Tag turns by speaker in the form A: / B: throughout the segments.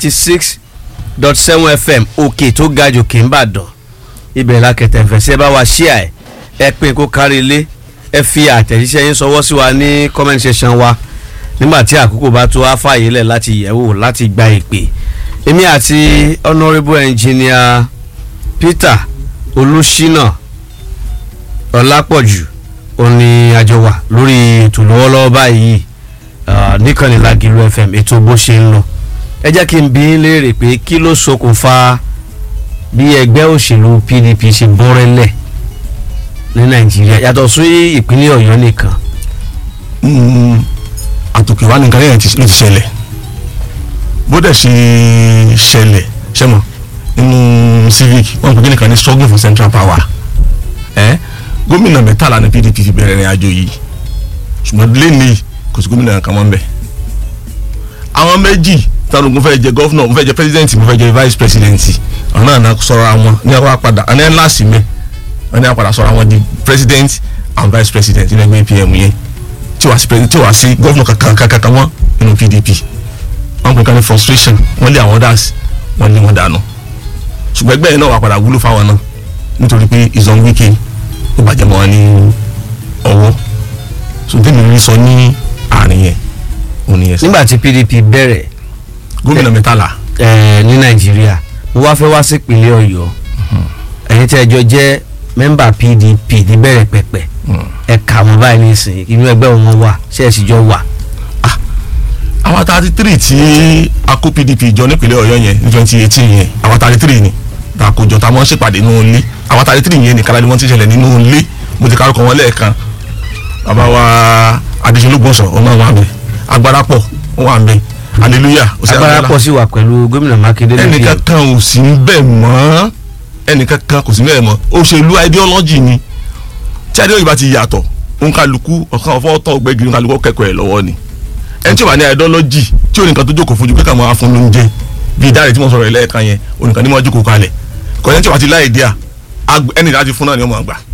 A: ninety six dot seven fm òkè tó ga jù kì í bàdàn ibẹ̀ la kẹ̀tẹ̀ fẹ̀ sí ẹ bá wa ṣíà ẹ̀ ẹ pín kó kárí ilé ẹ fi àtẹ̀jíṣẹ́ yín sọwọ́ sí wa ní comment section wa nígbà tí àkókò bá tó á fààyè lẹ̀ láti yẹ̀wò láti gba ìpè èmi àti honourable engineer peter olùṣínà ọlápọ̀jù òní àjọ wà lórí ètò lọ́wọ́lọ́wọ́ báyìí ah, níkànnì Lágìlú fm ètò bó ṣe ń lọ ẹ jẹ́ kí n bí í léèrè pé kí ló ṣokùnfà bí ẹgbẹ́ òṣèlú pdp ṣe bọ́rẹ́lẹ̀ ní nàìjíríà yàtọ̀ sí ìpínlẹ̀ ọ̀yọ́ nìkan
B: àtòkè wa nìkan lẹ́yìn ló ti ṣẹlẹ̀ bó dẹ̀ ṣe ṣẹlẹ̀ ṣẹ́mọ̀ nínú civic wọn kò kíni kan ní struggle for central power ẹ gómìnà mẹ́tàlá ní pdp fi bẹ̀rẹ̀ ìrìn àjò yìí ṣùgbọ́n lẹ́nìí kò sí gómìnà kan mọ́ ń bẹ̀ àwọn méjì táwọn ogun fẹ́ jẹ gọ́fúnà mo fẹ́ jẹ president mo fẹ́ jẹ vice president ọ̀nà àná sọ̀rọ̀ àwọn ní àwọn apàdà àná ẹ̀ láàsì mẹ́ ọ̀nà àpàdà sọ̀rọ̀ àwọn di president and vice president nínú ẹgbẹ́ apm yẹn tí wàá sí president tí wàá sí gọ́fúnà kankan kankan kan wọ́n nínú pdp wọ́n pè ká ní frustration wọ́n lé àwọn others wọ́n lé wọn dànù ṣùgbọ́n ẹgbẹ́ yẹn náà wà padà wúlò fáwọn náà nítorí pé ìzọ̀n wíkẹ́ ó bàjẹ́ mọ́ wọn ní ọwọ́ so tèmi rí sọ ní àárín yẹn òun ni yẹn sọ
A: nígbà tí pdp bẹ̀rẹ̀
B: gómìnà mẹ́tàlá
A: eh, ní nàìjíríà mo wá fẹ́ wá sí ìpínlẹ̀ ọ̀yọ́ ẹ̀yin tí ẹjọ́ jẹ́ mẹ́mbà pdp ní bẹ̀rẹ̀ pẹ̀pẹ̀ ẹ̀ka wọn báyìí nísìnyí inú ẹgbẹ́ wọn wà ṣé ẹ̀ sì jọ wà.
B: àwọn thirty three tí a kó pdp jọ nípínlẹ̀ ọ̀yọ́ yẹn ní twenty eighteen yẹn àwọn thirty three ni ta kó jọ ta mọ́ ṣèpàdé nínú ilé àwọn thirty three yẹn nìkan ni wọ́n ti ṣẹlẹ̀ nínú ilé mo ti kárùkọ wọn lẹ́ẹ̀kan bàbá wa adéṣelógbòsàn ọmọ wa bẹ agbára pọ̀ ó wà ń bẹ hallelujah ó sì
A: agbára
B: agbára.
A: pọ̀ sí wà pẹ̀lú gómìnà mákindé lókè
B: ẹnìkan kan ò sí ń bẹ̀ mọ́ ẹnìkan kan kò sí ń bẹ̀ mọ́ òṣèlú ideology ni tí ideology bá ti yàtọ̀ òǹkàlùkù ọ̀kan ọ̀fọ́ ọ̀tọ̀ ọ̀gbẹ́gìrì òǹkàlùkù kẹ́kọ̀ọ́ ẹ̀ lọ́wọ́ ni ẹni tí ó bá ní ideology tí ò ní nǹkan tó jókòó fún ju pé ká máa fún lóúnjẹ bíi dáre tí mo sọ̀rọ̀ ẹ̀ lẹ́ẹ̀kan yẹn onìkan ní mo jókòó kalẹ̀ kọ́ni tí ó bá ti láì díà ẹni láti fún náà ni ó máa gbà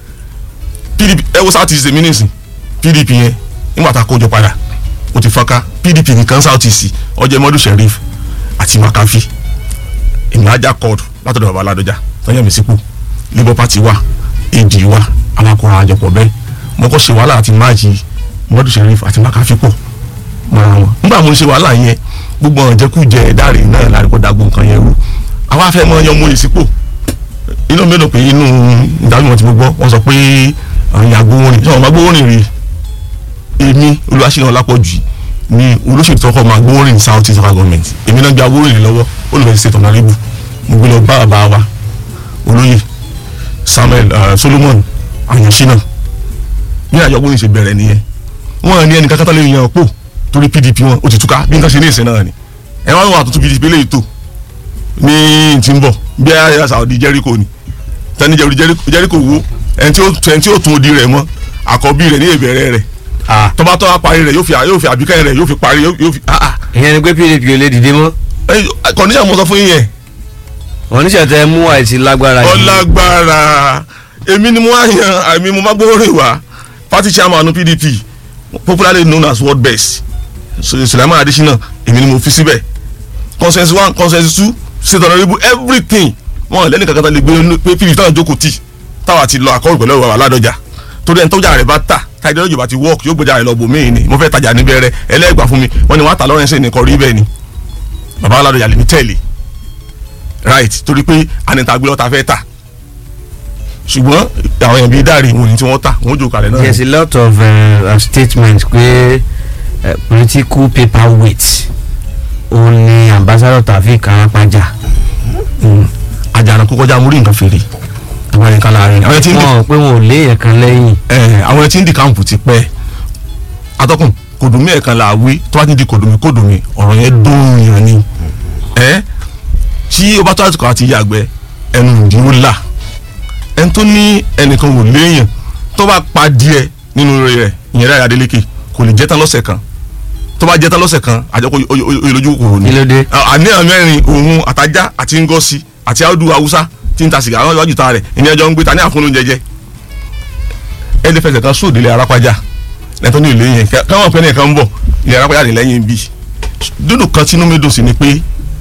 B: pdp ẹ wo south east èmi nìsín pdp yẹn nígbà tá a kójọ padà ó ti fọ́nká pdp nìkan south east ọjọ́ mọ́dún sheriff àti makafi ìmájà kọ́ọ̀dù látọ̀dọ̀ baba aládọ́jà tọ́yẹ̀ mi sípò labour party wà ad wà alákùnrin àjọpọ̀ bẹ́ẹ̀ mo kọ́ ṣe wàhálà àti máàjì mọ́dún sheriff àti makafi pọ̀ mọ́ra wọn nígbà mo ń ṣe wàhálà yẹn gbogbo ọ̀rọ̀ jẹ́kújẹ ẹ̀dáre náà láríkọ́ dàgbò nǹkan yẹn rú àwa afẹ́ mọ́ yan mo yè sípò inú mélòó pé inú ìdánimọ̀ tí mo gbọ́ wọ́n sọ pé àwọn ìyàgbó orin sọ ma gbóòrìn rí èmi olùwàṣínà ọlápọ̀jù ni olóṣèlú tọkọ ma gbóòrìn south east local government èmi náà gba gbóòrìn lọ́wọ́ olùfẹ́ state of naribu mo gbé lọ bá bàbá wa olóyè samuel uh, solomon ayọ̀ṣínà bí àjọ gbóòrìn ṣe bẹ̀rẹ̀ nìyẹn wọ́n ní ẹnìkan kátà lè yan ọ̀pọ̀ torí pdp wọn ó ti túká bí nǹkan ṣe ní ìsìn náà ni ẹ wá wọn àtúntò pdp lè tó ní tí ń bọ̀ bí ayé Saudi Jericho ni tani Jericho wo ẹni tí ó ẹni tí ó tún odi rẹ̀ mọ́ àkọ́bí rẹ̀ ní ìbẹ̀rẹ̀ rẹ̀
A: Ah,
B: tọ́ba tọ́ba parí rẹ̀ yóò fi yóò fi àbíkẹ́ rẹ̀ yóò fi parí yóò fi ah ah
A: ìyẹn ni pé pdp ò lè dìde mọ́
B: kọ́ndíṣà mo sọ fún yín yẹn
A: wọn níṣẹ́ tẹ mú àìsí lágbára yìí
B: ọlágbára èmi ni mo á yan àmì mo má gbóòórìn wá party chairman PDP popularly known as world best Sulaiman Adesina èmi ni mo fi síbẹ̀ consensus one consensus two state honourable everything wọn lẹ́nu kankan tán lè gbé pé PDP táwọn jókòó tì táwa ti lọ àkọ́rù pẹ̀lú ọ̀rọ̀ aládọ́jà torí ẹni tọ́jà rẹ̀ bá tà táyé lọ́jọ́ bá ti work yóò gbọ́jà rẹ̀ lọ bò míì ni mo fẹ́ tajà níbẹ̀ rẹ̀ ẹlẹ́gbàá fún mi wọ́n ní wọ́n á tà lọ́rẹ́nsẹ̀ nìkan rí bẹ́ẹ̀ ni bàbá aládọ́jà lè mi tẹ̀lé right torí pé anita gbé lọ́ta fẹ́ tà ṣùgbọ́n àwọn èèyàn bíi dáre wọn ni tí wọ́n tà wọ́n jò kalẹ̀ náà.
A: there is a lot of uh, statements pé uh, political paperweight òun ni ambassador Taofeek Arapaja
B: àjànà kó kọjá múrí nǹkan fèrè àwọn ẹ̀ka láàrin àwọn ẹtí ń di
A: wọn pé wọn ò léèyàn kan lẹ́yìn
B: ẹ̀, àwọn ẹtí ń di káàmpù ti pẹ́ atọ́kùn kòdùmí ẹ̀kan là wí tó bá ti di kòdùmí kòdùmí ọ̀rọ̀ yẹn dùn yàn ni ẹ̀ tí o bá tó àtúkọ̀ àti yàgbẹ́ ẹnu ìdí ó là ẹni tó ní ẹnìkan wò léèyàn tó bá pa díẹ̀ nínú rẹ̀ ìyẹn rẹ̀ Adeleke kò lè jẹ́ tán lọ́sẹ̀ kan tó bá jẹ́ tán lọ́sẹ̀ kan àjọkọ̀ oyèlójú kòrò ni
A: kí ló dé
B: àníyàn mẹ́rin òun àtajá àti ngọ́sí àti áùdù haúsá tí ń ta sìgá àwọn ìwájú ta rẹ̀ ìní ẹjọ́ ń gbé ta ní àfúnú jẹjẹ ẹni fẹsẹ̀ kan sóòdì ilé arápájá lẹ́tọ́ ní ìlú yẹn káwọn pẹ́ nìkan ń bọ̀ ilé arápájá ní lẹ́yìn bí dúdú kan tínú mi dùn sí ni pé